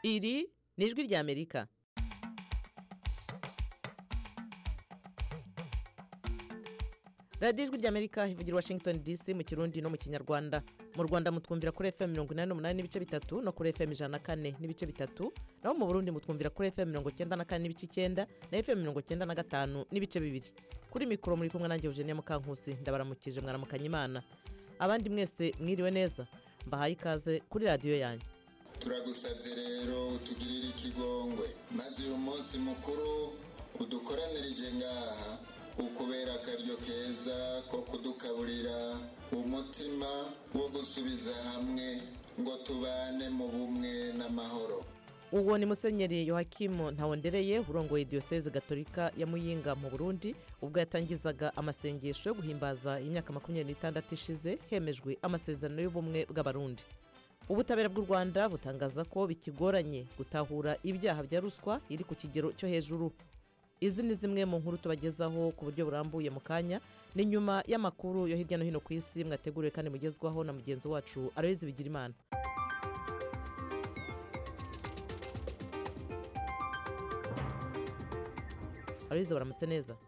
iri ni ijwi ry'amerika radiyo ijwi ry'amerika ivugira washington dc mu kirundi no mu kinyarwanda mu rwanda mutwumvira kuri fm mirongo inani n'umunani n'ibice bitatu no kuri fm ijana na kane n'ibice bitatu naho mu burundi mutwumvira kuri fm mirongo cyenda na kane n'ibice icyenda na fm mirongo cyenda na gatanu n'ibice bibiri kuri mikoro muri kumwe nanjye eugenia mukankusi ndabaramukije mwaramukanya imana abandi mwese mwiriwe neza mbahaye ikaze kuri radiyo yanyu turagusabye rero utugirire ikigongwe maze uyu munsi mukuru udukoranirije ngaha ukubera akaryo keza ko kudukaburira umutima wo gusubiza hamwe ngo tubane mu bumwe n'amahoro uwo ni musenyeri yohakimu ntawondereye urongoye diyoseze gatolika ya muyinga mu burundi ubwo yatangizaga amasengesho yo guhimbaza imyaka makumyabiri n'itandatu ishize hemejwe amasezerano y'ubumwe bw'abarundi ubutabera bw'u rwanda butangaza ko bikigoranye gutahura ibyaha bya ruswa iri ku kigero cyo hejuru izi ni zimwe mu nkuru tubagezaho ku buryo burambuye mu kanya ni nyuma y'amakuru yo hirya no hino ku isi mwateguriwe kandi mugezwaho na mugenzi wacu aroyizi bigirimana aroyizi baramutse neza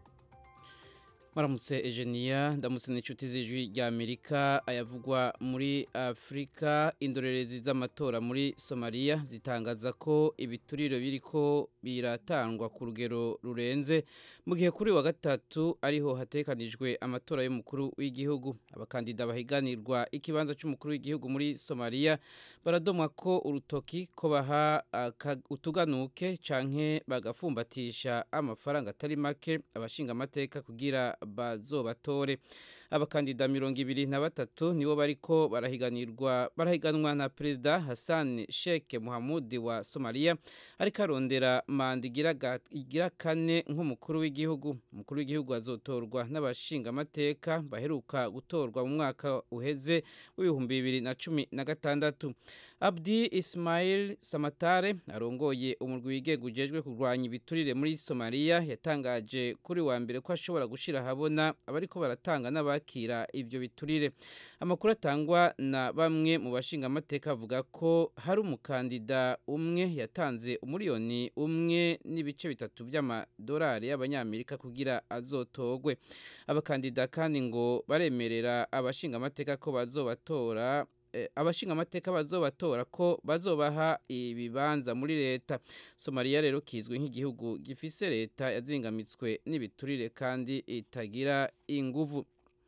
Maramutse Eugenia ndamutse n'inshuti z'ijwi rya Amerika ayavugwa muri Afurika indorerezi z'amatora muri Somalia zitangaza ko ibituriro biriko biratangwa ku rugero rurenze mu gihe kuri wa gatatu ariho hatekanijwe amatora y'umukuru w'igihugu abakandida bahiganirwa ikibanza cy'umukuru w'igihugu muri Somalia baradomwa ko urutoki ko baha utuganuke canke bagafumbatisha amafaranga atari make abashinga amateka kugira bazobatore abakandida mirongo ibiri na batatu nibo bariko barahiganirwa barahiganwa na perezida Hassan Sheikh Mohamud wa Somalia ariko arondera manda igira kane nk'umukuru w'igihugu umukuru w'igihugu azotorwa n'abashinga amateka baheruka gutorwa mu mwaka uheze w'ibihumbi bibiri na cumi na gatandatu Abdi Ismail Samatare arongoye umurwi wigenga ujejwe kurwanya ibiturire muri Somalia yatangaje kuri wa mbere ko ashobora gushira habona abariko baratanga n'abakira ivyo biturire amakuru atangwa na bamwe mu bashinga amateka avuga ko hari umukandida umwe yatanze umuriyoni umwe n'ibice bitatu by'amadolari y'abanyamerika kugira azotogwe abakandida kandi ngo baremerera abashinga amateka ko bazobatora abashinga amateka bazobatora ko bazobaha ibibanza muri leta somaliya rero kizwi nk'igihugu gifise leta yazingamitswe n'ibiturire kandi itagira inguvu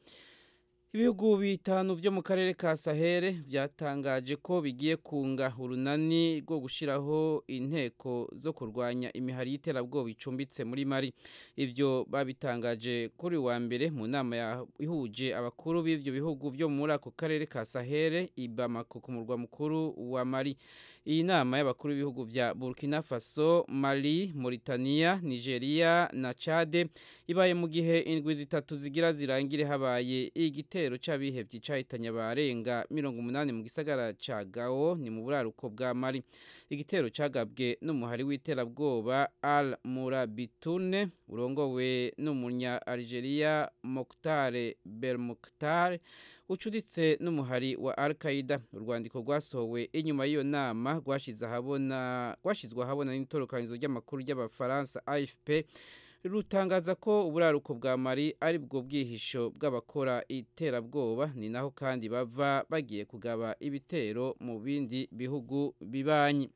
ibihugu bitanu byo mu karere ka sahere byatangaje ko bigiye kunga urunani rwo gushyiraho inteko zo kurwanya imihari y'iterabwoba icumbitse muri mari ibyo babitangaje kuri wa mbere mu nama ihuje abakuru b'ibyo bihugu byo muri ako karere ka sahere ibamako ku murwa mukuru wa mari iyi nama y'abakuru b'ibihugu bya burkina faso mali mauritania nigeria na chade ibaye mu gihe indwi zitatu zigira zirangire habaye igitero igitero c'abihevye cahitanye abarenga mirongo umunani mu gisagara ca Gao ni mu buraruko bwa Mali igitero cagabwe n'umuhari w'iterabwoba Al Murabitune urongowe n'umunya Algeria Mokhtar Belmokhtar ucuditse n'umuhari wa Al Qaeda urwandiko rwasohowe inyuma y'iyo nama rwashize ahabona rwashizwe ahabona n'itorokanizo ry'amakuru ry'abafaransa AFP rutangaza ko uburaruko bwa mari ari bwo bwihisho bw'abakora iterabwoba ni naho kandi bava bagiye kugaba ibitero mu bindi bihugu bibanyi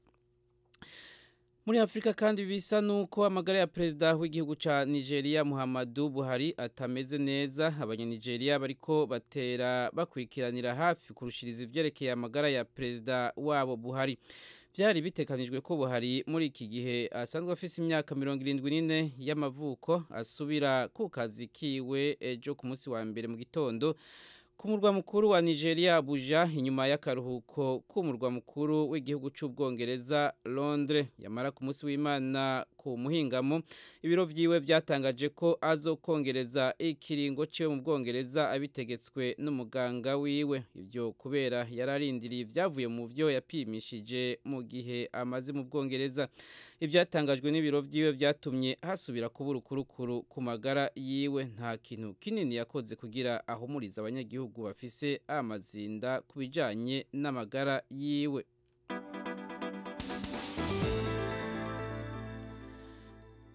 muri afurika kandi bisa nuko amagara ya perezida w'igihugu ca nigeria muhammadu buhari atameze neza abanyanigeria bariko batera bakurikiranira hafi kurushiriza ivyerekeye amagara ya perezida wabo buhari byari bitekanijwe ko buhari muri iki gihe asanzwe afise imyaka mirongo irindwi n'ine y'amavuko asubira ku kazi kiwe ejo ku munsi wa mbere mu gitondo ku murwa mukuru wa nigeria abuja inyuma y'akaruhuko k'umurwa mukuru w'igihugu cy'ubwongereza londres yamara ku munsi w'imana ku muhingamo ibiro vyiwe byatangaje ko azokongereza ikiringo ciwe mu bwongereza abitegetswe n'umuganga wiwe ivyo kubera yararindiriye ivyavuye mu vyo yapimishije mu gihe amaze mu bwongereza ivyatangajwe n'ibiro vyiwe vyatumye hasubira kuba urukurukuru ku magara yiwe nta kintu kinini yakoze kugira ahumuriza abanyagihugu bafise amazinda ku bijanye n'amagara yiwe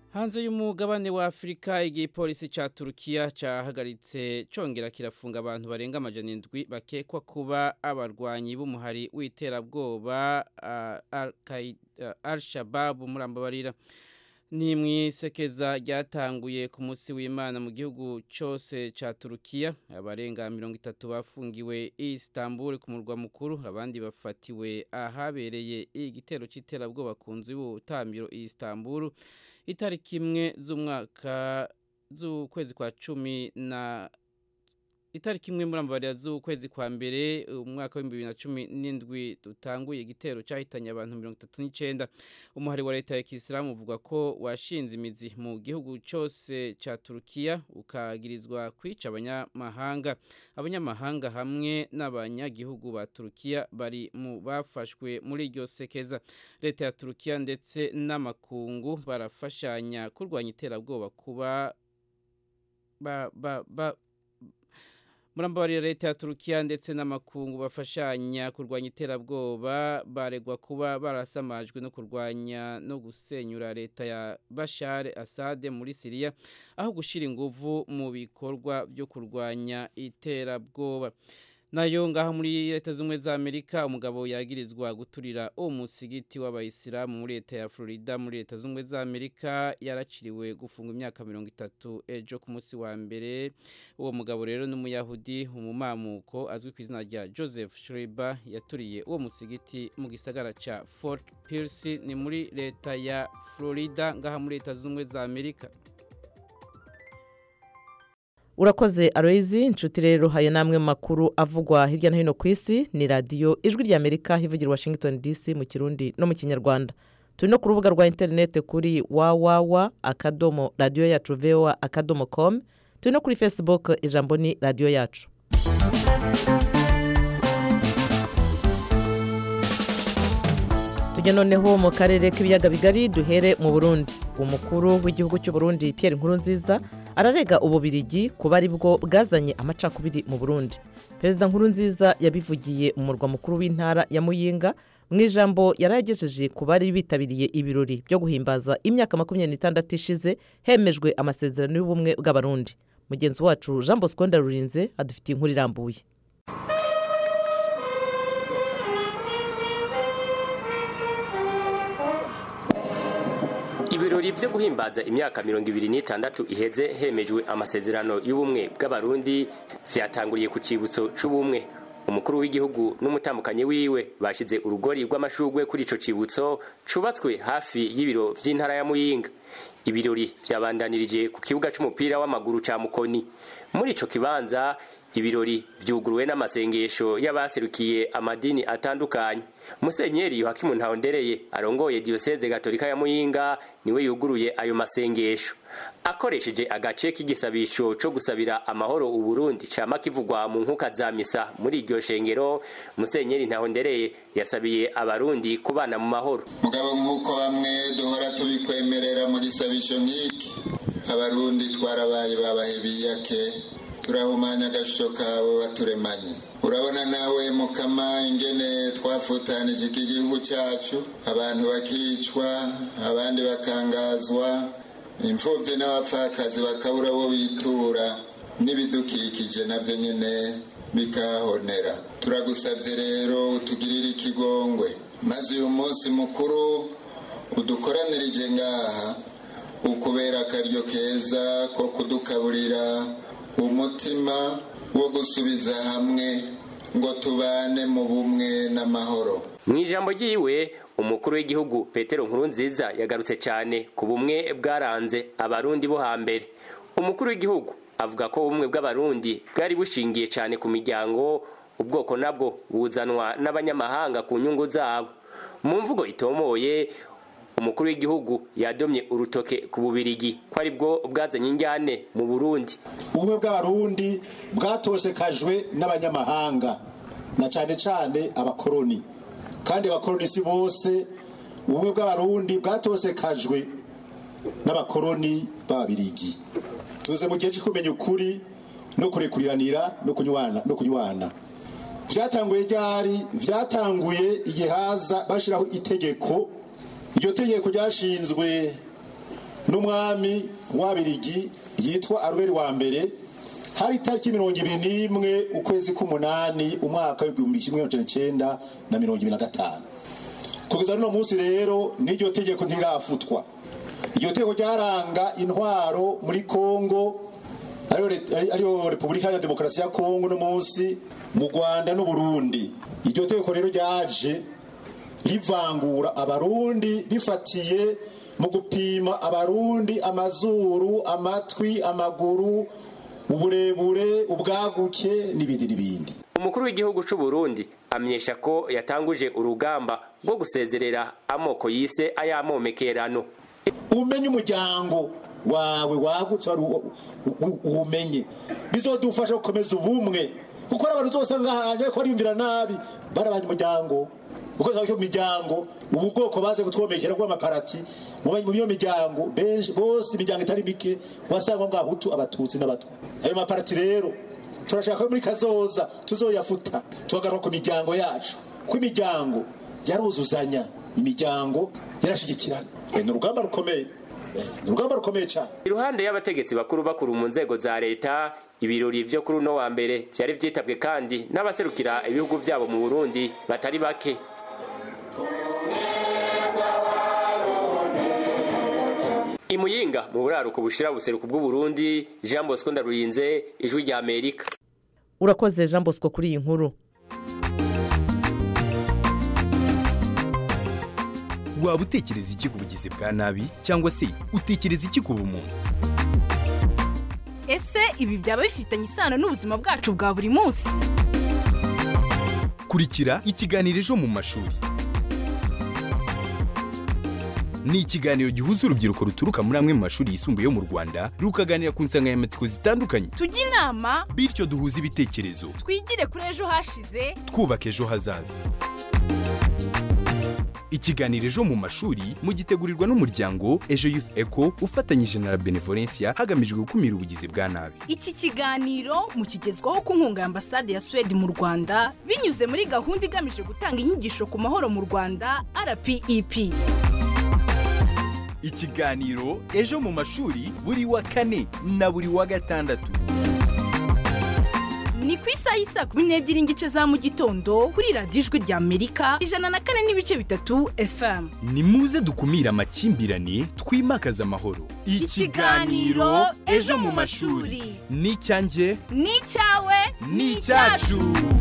hanze y'umugabane wa afurika igipolisi cya turukiya cyahagaritse cyongera kirafunga abantu barenga amajana indwi bakekwa kuba abarwanyi b'umuhari w'iterabwoba al shababu murambabarira ni mu isekeza ryatanguye ku munsi w'imana mu gihugu cyose cya turukiya abarenga mirongo itatu bafungiwe i Istanbul ku murwa mukuru abandi bafatiwe ahabereye igitero cy'iterabwoba ku nzu y'ubutambiro i Istanbul itariki imwe z'umwaka z'ukwezi kwa cumi na itariki imwe muri amabariya z'ukwezi kwa mbere umwaka w'ibihumbi bibiri na cumi n'indwi dutanguye igitero cyahitanye abantu mirongo itatu n'icyenda umuhari wa leta ya kisilamu uvuga ko washinze imizi mu gihugu cyose cya turukiya ukagirizwa kwica abanyamahanga abanyamahanga hamwe n'abanyagihugu ba turukiya bari mu bafashwe muri iryo sekeza leta ya turukiya ndetse n'amakungu barafashanya kurwanya iterabwoba kuba ba, ba, ba, murambabarira leta ya turukiya ndetse n'amakungu bafashanya kurwanya iterabwoba baregwa kuba barasamajwe no kurwanya no gusenyura leta ya bashar asade muri siriya aho gushyira inguvu mu bikorwa byo kurwanya iterabwoba nayo ngaho muri leta z'ubumwe za amerika umugabo yagirizwa guturira umusigiti w'abayisilamu muri leta ya florida muri leta z'ubumwe za amerika yaraciriwe gufunga imyaka mirongo itatu ejo ku munsi wa mbere uwo mugabo rero n'umuyahudi umumamuko azwi ku izina rya joseph shriba yaturiye uwo musigiti mu gisagara cya fort pierce ni muri leta ya florida ngaha muri leta z'ubumwe za amerika urakoze aroyizi inshuti rero haya namwe mu makuru avugwa hirya no hino ku isi ni radiyo ijwi rya amerika ivugira washington dc mu kirundi no mu kinyarwanda turi no ku rubuga rwa interineti kuri wawawa akadomo radiyo yacu voa akadomo komu turi no kuri facebook ijambo ni radiyo yacu tujya noneho mu karere k'ibiyaga bigari duhere mu burundi umukuru w'igihugu cy'u Burundi Pierre Nkurunziza ararega ububirigi kuba ari bwo bwazanye amacakubiri mu burundi perezida nkurunziza yabivugiye mu murwa mukuru w'intara ya muyinga mu ijambo yari yagejeje ku bari bitabiriye ibirori byo guhimbaza imyaka makumyabiri n'itandatu ishize hemejwe amasezerano y'ubumwe bw'abarundi mugenzi wacu jean bosco ndarurinze adufitiye inkuru irambuye ibirori byo guhimbaza imyaka mirongo ibiri n'itandatu iheze hemejwe amasezerano y'ubumwe bw'abarundi vyatanguriye ku cibutso c'ubumwe umukuru w'igihugu n'umutambukanyi wiwe bashize urugori rw'amashurwe kuri ico cibutso cubatswe hafi y'ibiro vy'intara ya muyinga ibirori vyabandanirije ku kibuga c'umupira w'amaguru ca mukoni muri ico kibanza ibirori vyuguruwe n'amasengesho y'abaserukiye amadini atandukanye musenyeri yohakimu ntawondereye arongoye diyoseze gatolika ya muyinga niwe yuguruye ayo masengesho akoresheje agace k'igisabisho co gusabira amahoro uburundi cama kivugwa mu nkuka za misa muri iryo shengero musenyeri ntawondereye yasabiye abarundi kubana mu mahoro mugabo nk'uko bamwe duhora tubikwemerera mu gisabisho nk'iki abarundi twarabaye babahe biyake turahumanya agashusho kabo baturemanye urabona nawe mukama ingene twafutanije iki gihugu cyacu abantu bakicwa abandi bakangazwa imfubyi n'abapfakazi bakabura bo bitura n'ibidukikije nabyo nyine bikahonera turagusabye rero utugirire ikigongwe maze uyu munsi mukuru udukoranirije ngaha ukubera akaryo keza ko kudukaburira umutima wo gusubiza hamwe ngo tubane mu bumwe n'amahoro mu ijambo ryiwe umukuru w'igihugu petero nkurunziza yagarutse cyane ku bumwe bwaranze abarundi bo hambere umukuru w'igihugu avuga ko ubumwe bw'abarundi bwari bushingiye cyane ku miryango ubwoko nabwo buzanwa n'abanyamahanga ku nyungu zabo mu mvugo itomoye umukuru w'igihugu yadomye urutoke ku bubirigi ko ari bwo bwazanye injyane mu burundi ubumwe bw'abarundi bwatosekajwe n'abanyamahanga na cyane cyane abakoroni kandi abakoroni si bose ubumwe bw'abarundi bwatosekajwe n'abakoroni b'ababirigi tuze mu gihe cyo kumenya ukuri no kurekuriranira no kunywana no kunywana byatanguye ryari byatanguye igihe haza bashyiraho itegeko iryo tegeko ryashinzwe n'umwami w'abirigi yitwa aruberi wa mbere hari itariki mirongo ibiri n'imwe ukwezi k'umunani umwaka w'igihumbi kimwe magana cyenda na mirongo ibiri na gatanu kugeza n'uno munsi rero n'iryo tegeko ntirafutwa iryo tegeko ryaranga intwaro muri kongo ariyo repubulika ya demokarasi ya kongo no munsi mu rwanda n'uburundi iryo tegeko rero ryaje rivangura abarundi bifatiye mu gupima abarundi amazuru amatwi amaguru uburebure ubwaguke n'ibindi n'ibindi umukuru w'igihugu cy'u Burundi amenyesha ko yatanguje urugamba rwo gusezerera amoko yise ayamomekerano umenye umuryango wawe wagutse uwumenye bizodufasha gukomeza ubumwe kuko ari abantu zose ngahanjye ko bariyumvira nabi barabanye umuryango kuko mu miryango ubu bwoko baze kutwomekera bw'amaparati mu iyo miryango benshi bose imiryango itari mike wasanga bwa hutu abatutsi n'abatwa ayo maparati rero turashaka ko muri kazoza tuzoyafuta tuhagaruka ku miryango yacu ko imiryango yaruzuzanya imiryango yarashigikirana ni urugamba rukomeye ni urugamba rukomeye cyane iruhande y'abategetsi bakuru bakuru mu nzego za leta ibirori byo kuri uno wa mbere byari byitabwe kandi n'abaserukira ibihugu byabo mu burundi batari bake imuyinga mu buraruko bushira buseruko bw'uburundi jean bosco ndarurinze ijwi rya amerika urakoze jean bosco kuri iyi nkuru waba utekereza iki ku bugizi bwa nabi cyangwa se utekereza iki ku bumuntu ese ibi byaba bifitanye isano n'ubuzima bwacu bwa buri munsi kurikira ikiganiro ejo mu mashuri ni ikiganiro gihuza urubyiruko ruturuka muri amwe mu mashuri yisumbuye yo mu rwanda rukaganira ku nsanganyamatsiko zitandukanye tujye inama bityo duhuze ibitekerezo twigire kuri ejo hashize twubaka ejo hazaza ikiganiro ejo mu mashuri mugitegurirwa n'umuryango ejo youth eco ufatanyije na la benevolencia hagamijwe gukumira ubugizi bwa nabi iki kiganiro mukigezwaho ku nkunga ya ambasade ya suwede mu rwanda binyuze muri gahunda igamije gutanga inyigisho ku mahoro mu rwanda rpep ikiganiro ejo mu mashuri buri wa kane na buri wa gatandatu ni ku isaha y'isa kumi n'ebyiri n'igice za mu gitondo kuri radiyo ijwi rya amerika ijana na kane n'ibice bitatu fm ni muze dukumire amakimbirane twimakaze amahoro Ikiganiro Ejo mu mashuri. ni icyanjye ni icyawe ni icyacu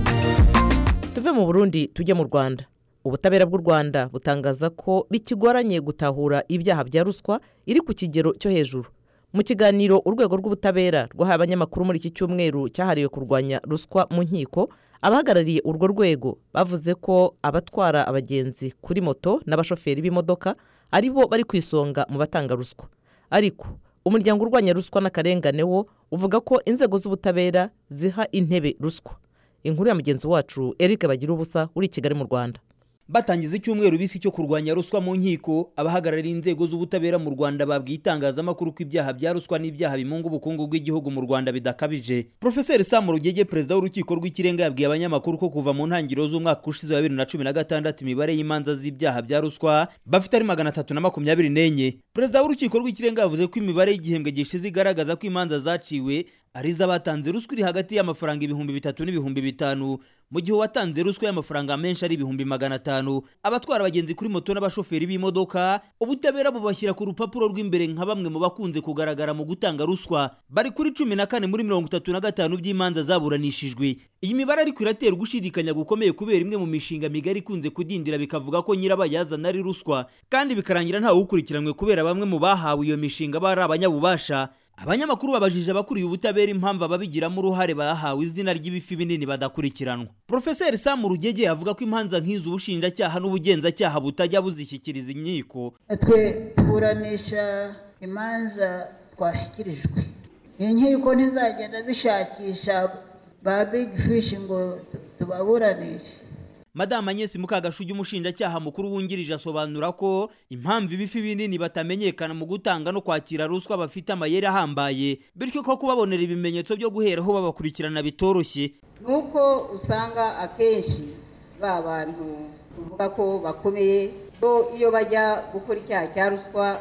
tuve mu burundi tujye mu rwanda ubutabera bw'u rwanda butangaza ko bikigoranye gutahura ibyaha bya ruswa iri ku kigero cyo hejuru mu kiganiro urwego rw'ubutabera rwahaye abanyamakuru muri iki cyumweru cyahariwe kurwanya ruswa mu nkiko abahagarariye urwo rwego bavuze ko abatwara abagenzi kuri moto n'abashoferi b'imodoka ari bo bari ku isonga mu batanga ruswa ariko umuryango urwanya ruswa n'akarengane wo uvuga ko inzego z'ubutabera ziha intebe ruswa inkuru ya mugenzi wacu eric bagira ubusa uri i kigali mu rwanda batangiza icyumweru bisi cyo kurwanya ruswa mu nkiko abahagarariye inzego z'ubutabera mu rwanda babwiye itangazamakuru ko ibyaha bya ruswa n'ibyaha bimunga ubukungu bw'igihugu mu rwanda bidakabije profeseri sam rugege perezida w'urukiko rw'ikirenga yabwiye abanyamakuru ko kuva mu ntangiriro z'umwaka ushize wa bibiri na cumi na gatandatu imibare y'imanza z'ibyaha bya ruswa bafite ari magana atatu na makumyabiri n'enye perezida w'urukiko rw'ikirenga yavuze ko imibare y'igihembwe gishize igaragaza ko imanza zaciwe ari iz'abatanze ruswa iri hagati y'amafaranga ibihumbi bitatu n'ibihumbi bitanu mu gihe uwatanze ruswa y'amafaranga menshi ari ibihumbi magana atanu abatwara abagenzi kuri moto n'abashoferi b'imodoka ubutabera bubashyira ku rupapuro rw'imbere nka bamwe mu bakunze kugaragara mu gutanga ruswa bari kuri cumi na kane muri mirongo itatu na gatanu by'imanza zaburanishijwe iyi mibare ariko iratera ugushidikanya gukomeye kubera imwe mu mishinga migari ikunze kudindira bikavuga ko nyirabayazana ari ruswa kandi bikarangira ntawe ukurikiranwe kubera bamwe mu bahawe iyo mishinga bari abanyabubasha abanyamakuru babajije abakuriye ubutabera impamvu ababigiramo uruhare bahawe izina ry'ibifi binini badakurikiranwa profeseri samu rugege avuga ko imanza nk'izo ubushinjacyaha n'ubugenzacyaha butajya buzishyikiriza inkiko twe tuburanisha imanza twashyikirijwe inkiko ntizagenda zishakisha ba big fish ngo tubaburanishe madamu anyesi mukagashugi umushinjacyaha mukuru wungirije asobanura ko impamvu ibifi binini batamenyekana mu gutanga no kwakira ruswa bafite amayeri ahambaye bityo ko kubabonera ibimenyetso byo guheraho babakurikirana bitoroshye nuko usanga akenshi ba bantu tuvuga ko bakomeye bo iyo bajya gukora icyaha cya ruswa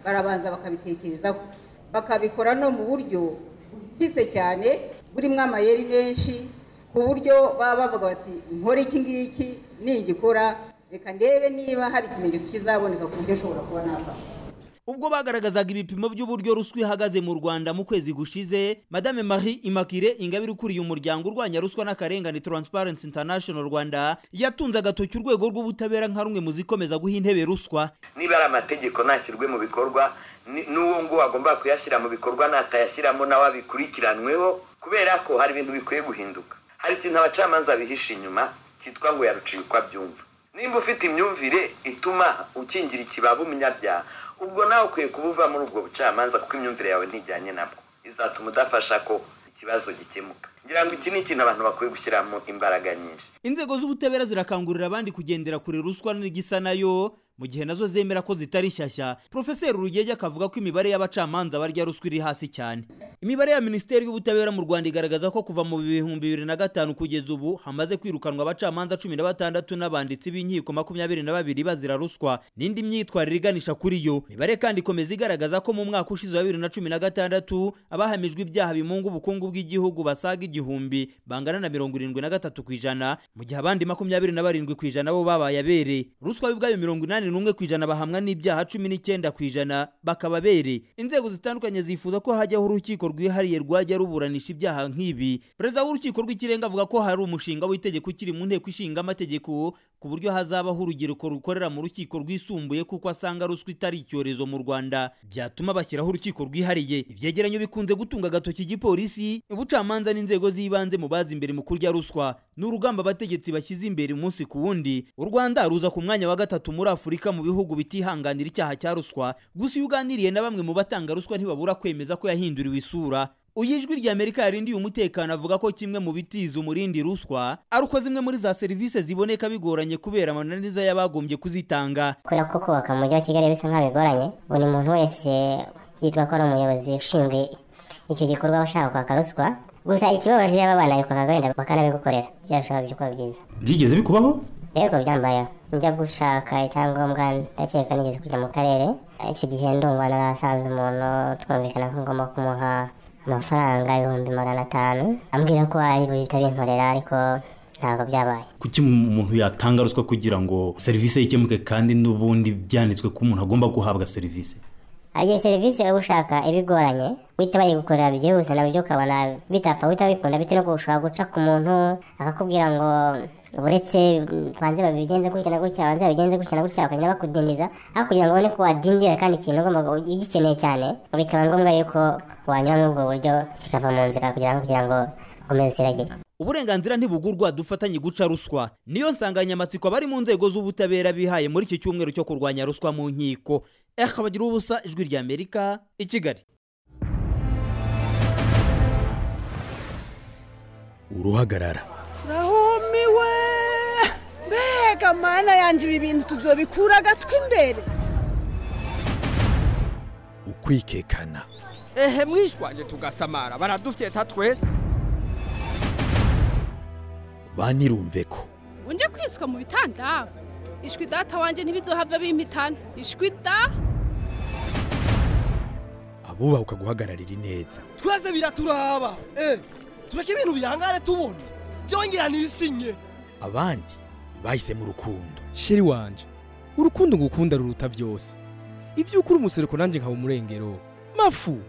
barabanza bakabitekerezaho bakabikora no mu buryo bwize cyane burimo amayeri menshi ku buryo baba bavuga bati nkore iki ngiki ningikora reka ndebe niba hari ikimenyetso kizaboneka ku buryo nshobora kuba nafasha ubwo bagaragazaga ibipimo by'uburyo ruswa ihagaze mu rwanda mu kwezi gushize madame marie immaculee ingabire ukuriye umuryango urwanya ruswa n'akarengane transparency international rwanda yatunze agatoki urwego rw'ubutabera nka rumwe mu zikomeza guha intebe ruswa niba ari amategeko ntashyirwe mu bikorwa ni- n'uwo nguwo agomba kuyashyira mu bikorwa natayashyiramo nawe abikurikiranweho kubera ko hari ibintu bikwiye guhinduka hari ikintu abacamanza bihisha inyuma cyitwa ngo yaruciye uko abyumva nimba ufite imyumvire ituma ukingira ikibaba umunyabyaha ubwo nawe ukwiye kuba uva muri ubwo bucamanza kuko imyumvire yawe ntijyanye nabwo izatuma udafasha ko ikibazo gikemuka ngira ngo iki ni ikintu abantu bakwiye gushyiramo imbaraga nyinshi inzego z'ubutabera zirakangurira abandi kugendera kure ruswa n'igisa nayo mu gihe nazo zemera ko zitari shyashya profeseri urugege akavuga ko imibare y'abacamanza barya ruswa iri hasi cyane imibare ya minisiteri y'ubutabera mu rwanda igaragaza ko kuva mu bihumbi bibiri na gatanu kugeza ubu hamaze kwirukanwa abacamanza cumi na batandatu n'abanditsi b'inkiko makumyabiri na babiri bazira ruswa n'indi myitwarire iganisha kuri yo imibare kandi ikomeza igaragaza ko mu mwaka ushize wa bibiri na cumi na gatandatu abahamijwe ibyaha bimunga ubukungu bw'igihugu basaga igihumbi bangana na mirongo irindwi na gatatu ku ijana mu gihe abandi makumyabiri na barindwi ku ijana bo babaye abere ruswa y'ubwayo mirongo inani n'umwe ku ijana bahamwa n'ibyaha cumi n'icyenda ku ijana bakaba abere inzego zitandukanye zifuza ko hajyaho urukiko rwihariye rwajya ruburanisha ibyaha nk'ibi perezida w'urukiko rw'ikirenga avuga ko hari umushinga w'itegeko ukiri mu nteko ishinga amategeko ku buryo hazabaho urubyiruko rukorera mu rukiko rwisumbuye kuko asanga ruswa itari icyorezo mu rwanda byatuma bashyiraho urukiko rwihariye ibyegeranyo bikunze gutunga agatoki igipolisi ubucamanza n'inzego z'ibanze mu bazi imbere mu kurya ruswa ni urugamba abategetsi bashyize imbere umunsi ku wundi u rwanda ruza ku mwanya wa gatatu muri afurika mu bihugu bitihanganira icyaha cya ruswa gusa iyo uganiriye na bamwe mu batanga ruswa ntibabura kwemeza ko yahinduriwe isura uyu ijwi rya amerika yarindiye umutekano avuga ko kimwe mu bitiza umurindi ruswa ari uko zimwe muri za serivisi ziboneka bigoranye kubera amananiza y'abagombye kuzitanga kubera ko kubaka mu mujyi wa kigali bisa nk'aho bigoranye buri muntu wese yitwa ko ari umuyobozi ushinzwe icyo gikorwa bashaka kwaka ruswa gusa ikibabaje iyo aba bana bikwaka wenda bakanabigukorera byarushaho kuba byiza byigeze bikubaho yego byambayeho njya gushaka icyangombwa ndakeka nigeze kujya mu karere icyo gihe ndumva narasanze umuntu twumvikana ko ngomba kumuha amafaranga ibihumbi magana atanu ambwira ko ari buhita binkorera ariko ntabwo byabaye kuki umuntu yatanga ruswa kugira ngo serivisi ye ikemuke kandi n'ubundi byanditswe ko umuntu agomba guhabwa serivisi igihe serivisi uba ushaka ibigoranye uhita bayigukorera byihuse nabyo ukabona bitapfa uhita bikunda bitewe no ushobora guca ku muntu akakubwira ngo uretse banze babigenze gutya na gutya banze babigenze gutya na gutya bakagenda bakudindiza aho kugira ngo ubone ko wadindira kandi ikintu ugomba ugikeneye cyane bikaba ngombwa yuko wanyura muri ubwo buryo kikava mu nzira kugira ngo kugira ngo ukomeze usiragire uburenganzira ntibugurwa dufatanye guca ruswa niyo nsanganyamatsiko abari mu nzego z'ubutabera bihaye muri iki cyumweru cyo kurwanya ruswa mu nkiko eka bagira ubusa ijwi rya amerika i kigali uruhagarara rahumiwe mbega mana yanjye ibi bintu tuzobikura agatwi imbere ukwikekana ehe mwishwaje tugasamara baradufyeta twese banirumve ko unje kwiswa mu bitanda ishwi data wanjye ntibizohava bimpitana ishwi da abubaha ukaguhagararira ineza twese biraturaba eh tureke ibintu bihangane tubona byongera nisinye abandi bahisemo urukundo sheri wanje urukundo ngukunda ruruta byose ibyo ukuri umusereko nanjye nkaba umurengero mafu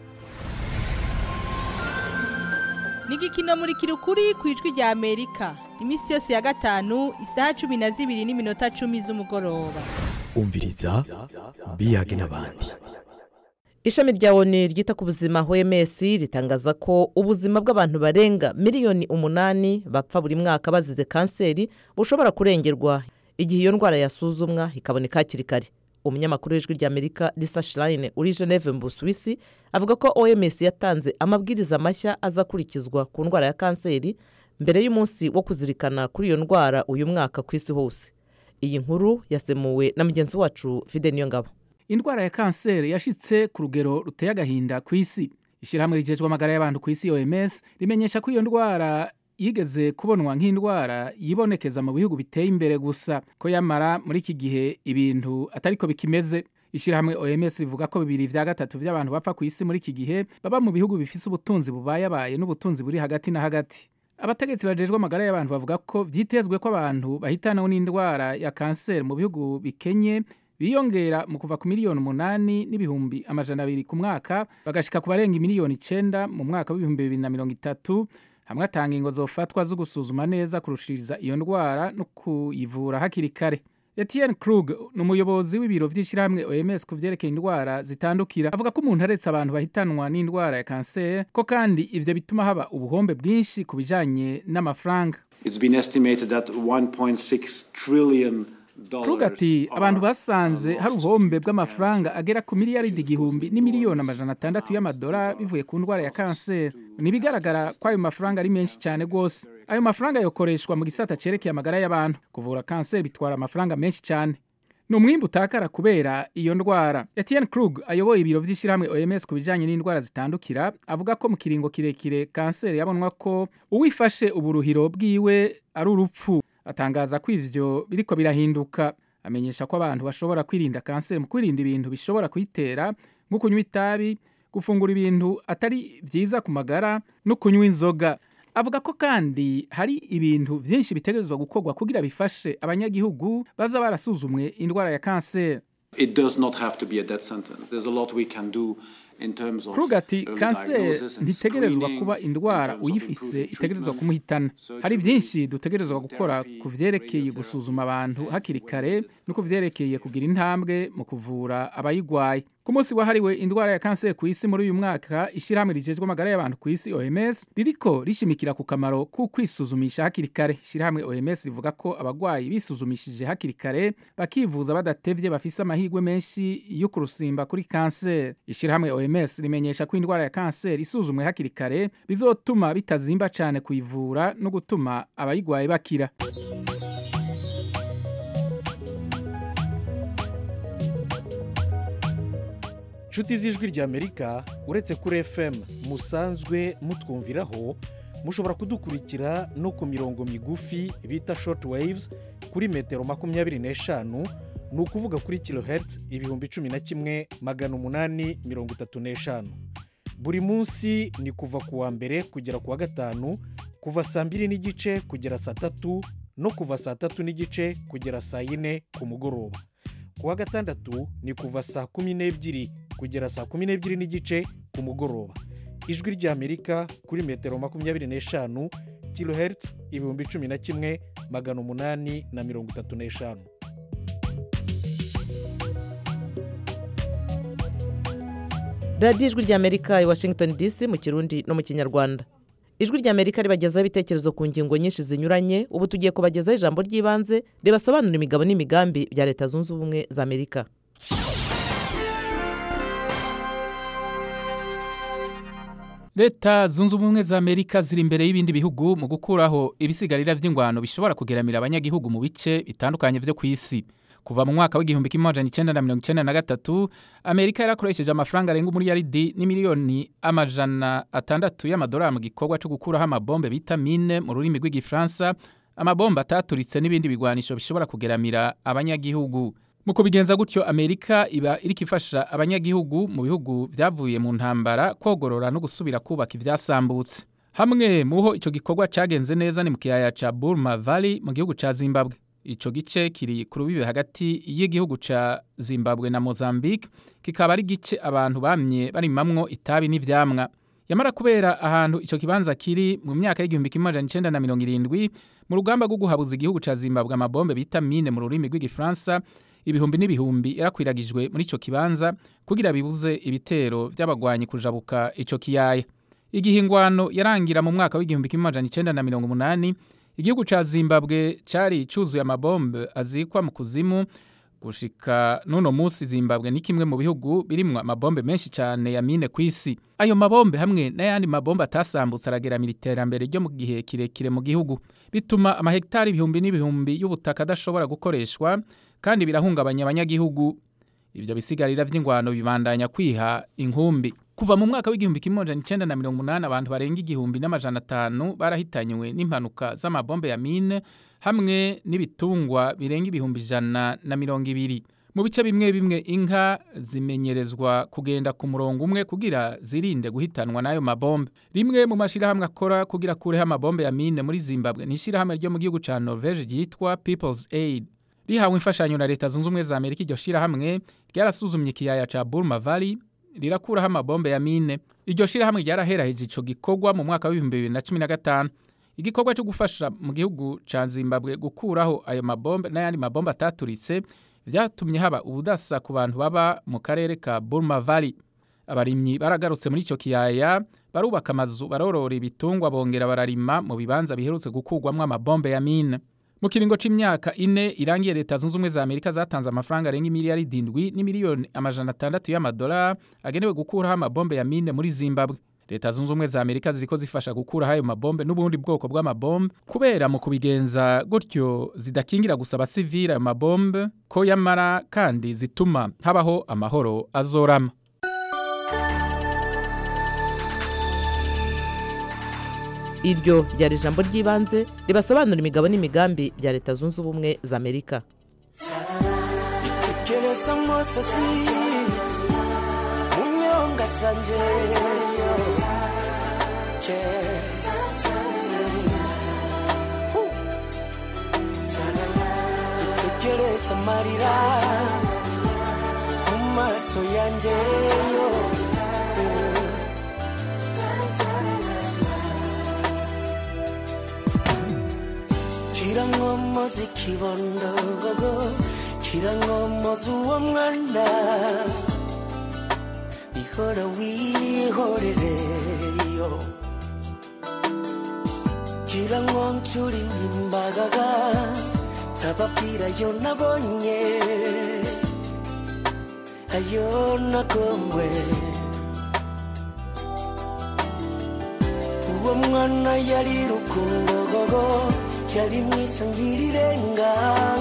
ni igikino muri kirukuri ku ijwi rya amerika iminsi yose ya gatanu isaha cumi na zibiri n'iminota cumi z'umugoroba umviriza biyage n'abandi ishami rya oni ryita ku buzima oms ritangaza ko ubuzima bw'abantu barenga miliyoni umunani bapfa buri mwaka bazize kanseri bushobora kurengerwa igihe iyo ndwara yasuzumwa ikaboneka hakiri kare umunyamakuru w'ijwi rya amerika risa shirayine uri geneve mu busuwisi avuga ko oms yatanze amabwiriza mashya azakurikizwa ku ndwara ya kanseri mbere y'umunsi wo kuzirikana kuri iyo ndwara uyu mwaka ku isi hose iyi nkuru yasemuwe na mugenzi wacu fide niyongabo indwara ya kanseri yashitse ku rugero ruteye agahinda ku isi ishyirahamwe rigejejwe amagara y'abantu ku isi oms rimenyesha ko iyo ndwara yigeze kubonwa nk'indwara yibonekeza mu bihugu biteye imbere gusa ko yamara muri iki gihe ibintu atari ko bikimeze ishyirahamwe oms rivuga ko bibiri vya gatatu vy'abantu bapfa ku isi muri iki gihe baba mu bihugu bifise ubutunzi bubayabaye n'ubutunzi buri hagati na hagati abategetsi bajejwe amagara y'abantu bavuga ko vyitezwe ko abantu bahitanaho n'indwara ya kanseri mu bihugu bikenye biyongera mu kuva ku miliyoni umunani n'ibihumbi amajana abiri ku mwaka bagashika ku barenga miliyoni icenda mu mwaka w'ibihumbi bibiri na mirongo itatu hamwe atanga ingo zofatwa zo gusuzuma neza kurushiriza iyo ndwara no kuyivura hakiri kare Etienne Krug ni umuyobozi w'ibiro vy'ishyirahamwe OMS ku vyerekeye indwara zitandukira avuga ko umuntu aretse abantu bahitanwa n'indwara ya kanseri ko kandi ivyo bituma haba ubuhombe bwinshi ku bijanye n'amafaranga It's been estimated that 1.6 trillion Krug ati abantu basanze hari ubuhombe bw'amafaranga agera ku miliyaridi igihumbi n'imiliyoni amajana atandatu y'amadolari bivuye ku ndwara ya kanseri ntibigaragara ko ayo mafaranga ari menshi cyane rwose ayo mafaranga yokoreshwa mu gisata cerekeye amagara y'abantu kuvura kanseri bitwara amafaranga menshi cyane ni umwimbu utakara kubera iyo ndwara Etienne Krug ayoboye ibiro vy'ishyirahamwe OMS ku bijanye n'indwara zitandukira avuga ko mu kiringo kirekire kanseri yabonwa ko uwifashe uburuhiro bwiwe ari urupfu atangaza ko ivyo biriko birahinduka amenyesha ko abantu bashobora kwirinda kanseri mu kwirinda ibintu bishobora kuyitera nko kunywa itabi gufungura ibintu atari vyiza ku magara no kunywa inzoga avuga ko kandi hari ibintu vyinshi bitegerezwa gukorwa kugira bifashe abanyagihugu baza barasuzumwe indwara ya kanseri It does not have to be a death sentence. There's a lot we can do in terms of Krug ati early kanseri diagnosis and ntitegerezwa screening, kuba indwara in terms of uyifise improving itegerezwa treatment, kumuhitana surgery, hari byinshi dutegerezwa gukora ku vyerekeye gusuzuma abantu hakiri kare no ku vyerekeye kugira intambwe mu kuvura abayigwaye ku munsi wahariwe indwara ya kanseri ku isi muri uyu mwaka ishyirahamwe rijejwe amagara y'abantu ku isi OMS ririko rishimikira ku kamaro ku kwisuzumisha hakiri kare ishyirahamwe OMS rivuga ko abagwayi bisuzumishije hakiri kare bakivuza badatevye bafise amahirwe menshi yo kurusimba kuri kanseri ishyirahamwe OMS rimenyesha ko indwara ya kanseri isuzumwe hakiri kare bizotuma bitazimba cane kuyivura no gutuma abayigwaye bakira inshuti z'ijwi ry'amerika uretse kuri fm musanzwe mutwumviraho mushobora kudukurikira no ku mirongo migufi bita short waves kuri metero makumyabiri n'eshanu ni ukuvuga kuri kilohertz ibihumbi cumi na kimwe magana umunani mirongo itatu n'eshanu buri munsi ni kuva ku wa mbere kugera ku wa gatanu kuva saa mbiri n'igice kugera saa tatu no kuva saa tatu n'igice kugera saa yine ku mugoroba ku wa gatandatu ni kuva saa kumi n'ebyiri kugera saa kumi n'ebyiri n'igice ku mugoroba ijwi ry'amerika kuri metero makumyabiri n'eshanu kilohertz ibihumbi cumi na kimwe magana umunani na mirongo itatu n'eshanu radiyo ijwi ry'amerika i washington dc mu kirundi no mu kinyarwanda ijwi ry'amerika ribagezaho ibitekerezo ku ngingo nyinshi zinyuranye ubu tugiye kubagezaho ijambo ry'ibanze ribasobanura imigabo n'imigambi bya leta zunze ubumwe za amerika leta zunze ubumwe za amerika ziri imbere y'ibindi bihugu mu gukuraho ibisigarira by'ingwano bishobora kugeramira abanyagihugu mu bice bitandukanye byo ku isi kuva mu mwaka w'igihumbi kimwe amajana icyenda na mirongo icyenda na gatatu amerika yarakoresheje amafaranga arenga umuriyaridi n'imiliyoni amajana atandatu y'amadolari mu gikorwa cyo gukuraho amabombe bita mine mu rurimi rw'igifaransa amabombe ataturitse n'ibindi bigwanisho bishobora kugeramira abanyagihugu mu kubigenza gutyo amerika iba iriko ifasha abanyagihugu mu bihugu byavuye mu ntambara kogorora no gusubira kubaka ivyasambutse hamwe muho ico gikorwa cagenze neza ni mu kiyaya ca burma valley mu gihugu ca zimbabwe ico gice kiri ku rubibe hagati y'igihugu ca zimbabwe na mozambique kikaba ari gice abantu bamye barimamwo itabi n'ivyamwa yamara kubera ahantu ico kibanza kiri mu myaka y'igihumbi kimwe amajana icenda na mirongo irindwi mu rugamba rwo guhabuza igihugu ca zimbabwe amabombe bita mine mu rurimi rw'igifaransa ibihumbi n'ibihumbi yarakwiragijwe muri ico kibanza kugira bibuze ibitero vy'abagwanyi kujabuka ico kiyaya igihe ingwano yarangira mu mwaka w'igihumbi kimwe amajana icenda na mirongo umunani igihugu ca zimbabwe cari cuzuye amabombe azikwa mu kuzimu gushika n'uno munsi zimbabwe ni kimwe mu bihugu birimwo amabombe menshi cyane ya mine ku isi ayo mabombe hamwe n'ayandi mabombe atasambutse arageramira iterambere ryo mu gihe kirekire mu gihugu bituma amahegitari ibihumbi n'ibihumbi y'ubutaka adashobora gukoreshwa kandi birahungabanya abanyagihugu ibyo bisigarira by'ingwano bibandanya kwiha inkumbi kuva mu mwaka w'igihumbi kimwe amajana icenda na mirongo umunani abantu barenga igihumbi n'amajana atanu barahitanywe n'impanuka z'amabombe ya mine hamwe n'ibitungwa birenga ibihumbi ijana na mirongo ibiri mu bice bimwe bimwe inka zimenyerezwa kugenda ku murongo umwe kugira zirinde guhitanwa n'ayo mabombe rimwe mu mashyirahamwe akora kugira akureho amabombe ya mine muri zimbabwe ni ishyirahamwe ryo mu gihugu cya norvege ryitwa people's aid rihawe imfashanyo na leta zunze ubumwe za amerika iryo shyirahamwe ryarasuzumye ikiyaya cya burma valley rirakuraho amabombe ya mine iryo shyirahamwe ryaraheraheje icyo gikorwa mu mwaka w'ibihumbi bibiri na cumi na gatanu igikorwa cyo gufasha mu gihugu cya zimbabwe gukuraho ayo mabombe n'ayandi mabombe ataturitse byatumye haba ubudasa ku bantu baba mu karere ka burma valley abarimyi baragarutse muri icyo kiyaya barubaka amazu barorora ibitungwa bongera bararima mu bibanza biherutse gukurwamo amabombe ya mine mu kiringo c'imyaka ine irangiye leta zunze ubumwe za amerika zatanze amafaranga arenga imiliyaridi indwi n'imiliyoni amajana atandatu y'amadolari agenewe gukuraho amabombe ya mine muri zimbabwe leta zunze ubumwe za amerika ziriko zifasha gukuraho ayo mabombe n'ubundi bwoko bw'amabombe kubera mu kubigenza gutyo zidakingira gusa abasivili ayo mabombe ko yamara kandi zituma habaho amahoro azorama iryo ryari ijambo ry'ibanze ribasobanura imigabo n'imigambi bya leta zunze ubumwe za amerika tekereza amosozi mu myonga zanjye itegereza amarira mu maso yanjye yo kirankomoza ikibondogogo kirankomoza uwo mwana ihora wihorereyo kirankoncura imimbagaga tababwira yo nabonye ayo nagomwe uwo mwana yari rukundogogo yari mwiza ngirirenga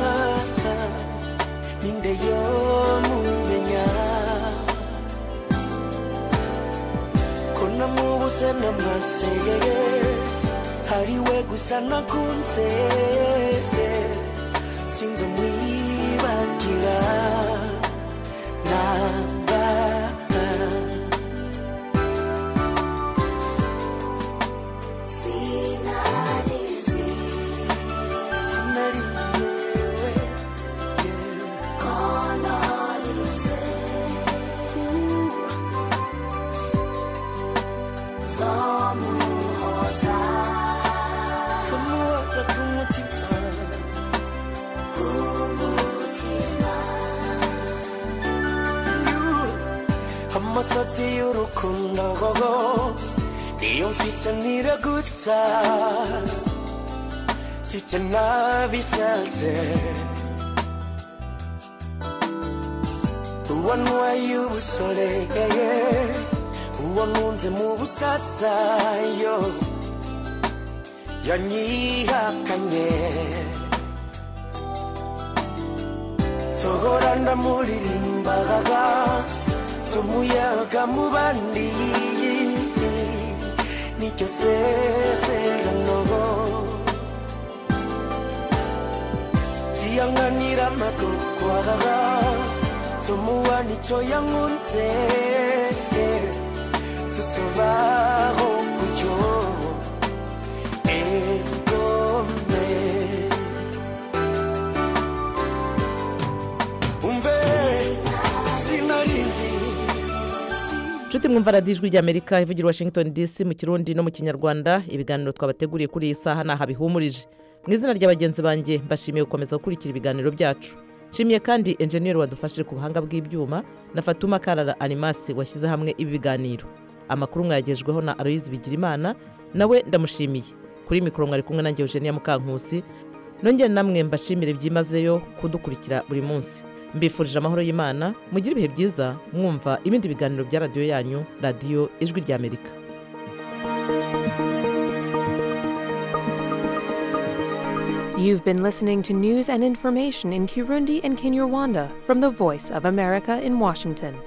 ninde yo mumenya ko namubuze n'amasegege hari we gusa nakunze sinzi umwibagira namba Tumuhoza ku mutima amasatsi y'urukundo gogo niyo mfise niragutsa sicyo nabishatse uwo ntwaye ubusoregeye uwo nkunze mu busatsa yo yanyihakanye sohora ndamuririmbaga z'umuyaga mu bandi nicyo sezerano ziyanganira amagogwaga z'umuwa nicyo yankunze tusobaho gutyo egome umve sinarinzi nshuti mwumva radiyo ijwi ry'amerika ivugira washington dc mu kirundi no mu kinyarwanda ibiganiro twabateguriye kuri iyi saha ni aha bihumurije mu izina rya bagenzi banjye mbashimiye gukomeza gukurikira ibiganiro byacu nshimiye kandi enjeniyeri wadufashije ku buhanga bw'ibyuma na fatuma karara animasi washyize hamwe ibi biganiro amakuru mwayagejweho na aloyizi bigirimana nawe ndamushimiye kuri mikoro mwari kumwe nanjye eugenia mukankusi nongere namwe mbashimire byimazeyo kudukurikira buri munsi mbifurije amahoro y'imana mugire ibihe byiza mwumva ibindi biganiro bya radiyo yanyu radiyo ijwi ry'amerika You've been listening to news and information in Kirundi and Kinyarwanda from the Voice of America in Washington.